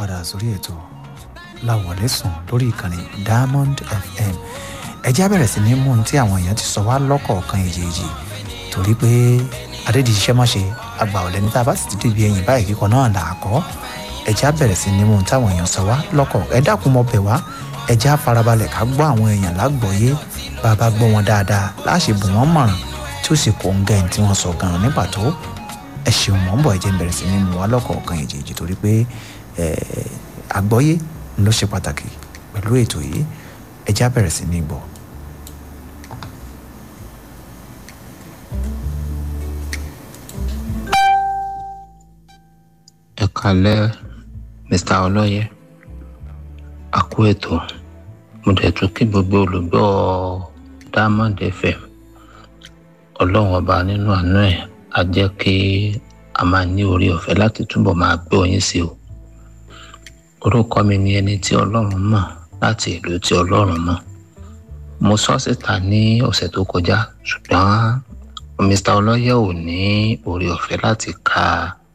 padà sórí ètò láwọlé sùn lórí ìkànnì diamond fm ẹjẹ́ á bẹ̀rẹ̀ sí ní mú ohun tí àwọn èèyàn ti sọ wá lọ́kọ̀ọ̀kan èjèèjì torí pé adédìí iṣẹ́ mọ́ṣe àgbà ọ̀lẹ́ni tá a bá sì ti débi ẹ̀yìn báyìí kíkọ náà là á kọ́ ẹjẹ́ á bẹ̀rẹ̀ sí ní mú ohun táwọn èèyàn sọ wá lọ́kọ̀ ẹ dákun mọ́ bẹ̀ wá ẹjẹ́ á farabalẹ̀ ká gbọ́ àwọn èèyàn lágbọ̀ọ́yé bá a bá gbọ́ wọn dáadáa láṣẹ bù wọ́n mọ̀ràn tí ó sì kó ń gẹ̀ tí wọ́n sọ gan-an ní pàtó ẹ ṣeun mọ́ ń bọ̀ ẹjẹ́ ń bẹ̀rẹ̀ sí ní mú wá lọ́kọ̀ọ̀kan èjèèjì torí pé àgbọ́yé ló ṣe pàtàkì pẹ̀lú ètò yìí ẹjẹ́ á bẹ̀rẹ̀ sí ní gbọ́. ẹ kalẹ mr ọlọyẹ àkú ètò mo dẹ̀ tún kí gbogbo olùgbọ́ diamond fm ọlọ́run ọba nínú àánú ẹ̀ á jẹ́ kí a máa ní orí ọ̀fẹ́ láti túbọ̀ máa gbọ́ yín sí o orúkọ mi ni ẹni tí ọlọ́run mọ̀ láti ìlú tí ọlọ́run mọ̀ mo sọ síta ní ọ̀sẹ̀ tó kọjá ṣùgbọ́n mr ọlọ́yẹ ò ní orí ọ̀fẹ́ láti ka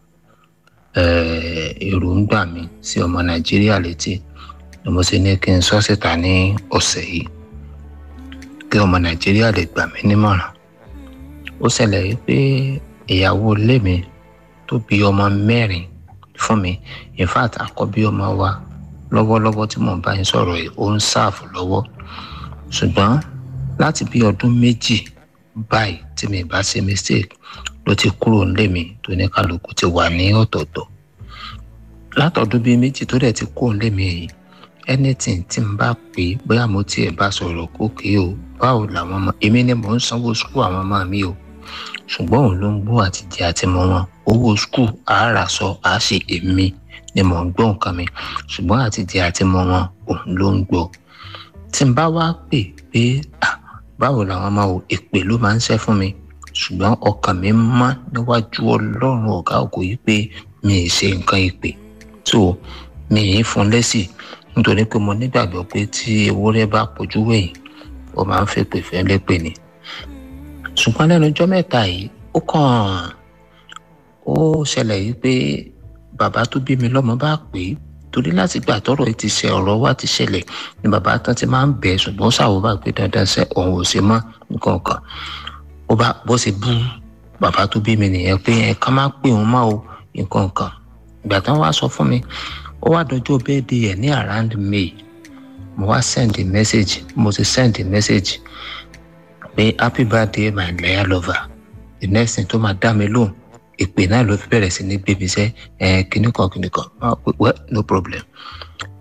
èròǹgbà mi sí ọmọ nàìjíríà létí ni mo ṣe ní kí n sọ síta ní ọ̀sẹ̀ yìí kí ọmọ nàìjíríà lè gbà mí nímọ̀ràn ó ṣẹlẹ̀ yìí pé ìyàwó ilé mi tó bí ọmọ mẹ́rin fún mi in fact àkọ́bí ọmọ wa lọ́wọ́lọ́wọ́ tí mò ń bá yín sọ̀rọ̀ yìí ó ń ṣàfù lọ́wọ́ ṣùgbọ́n láti bí ọdún méjì báyìí tí mi bá ṣe mistake ló ti kúrò nílé mi tó ní kálukú ti wà ní ọ̀tọ̀ọ̀tọ̀ látọ̀dún bíi méjì tó dẹ̀ ti kúrò nílé mi yìí anything tí n bá pè é bóyá mo tiẹ̀ bá sọ̀rọ̀ kókè o báwo làwọn ọmọ èmi ni mò ń sanwó skul àwọn ọmọ mi o ṣùgbọ́n òun ló ń gbọ́ àtijọ́ àti mọ wọn owó skul àárà sọ àá ṣe èmi ni mò ń gbọ́ nǹkan mi ṣùgbọ́n àtijọ́ àti mọ wọn òun ló ń gbọ́ tí n bá wá pè pé báwo làwọn ọmọ o èpè ló máa ń ṣẹ́ fún mi ṣùgbọ́n ọkàn mi mọ́ níwájú ọlọ́run ọ̀gá ògo yìí pé mi ì ṣe nǹkan ìpè tó mi ì fún lẹ́sì nítorí pé mo nígbàgbọ́ pé tí ewúrẹ́ bá pojú wẹ̀yìn ó máa ń fèpè fẹ́ lépè ni ṣùgbọ́n lẹ́nu ọjọ́ mẹ́ta yìí ó kàn ó ṣẹlẹ̀ yìí pé bàbá tó bí mi lọ́mọ bá pè é torí láti gbà tọrọ yìí ti ṣe ọ̀rọ̀ wa ti ṣẹlẹ̀ ni bàbá tán ti máa ń bẹ̀ ṣùgbọ́n ṣàwọ́ bá gbé dandan ṣe òun ò ṣe mọ́ nǹkan kan ó bá bó ṣe bú bàbá tó bí mi nìyẹn pé ẹ ká má pè òun mọ́ o nǹkan kan ìgbà tán wá sọ fún mi ó wá dọjọ́ bẹ́ẹ̀dì ẹ̀ ní around may mo wá send a message mo ti send a message pé happy birthday my loyal lover the next thing tó máa dá mi lóhùn ìpè náà ló fi bẹ̀rẹ̀ sí ní gbé mi sẹ́ ẹ̀ kíníkan kíníkan well no problem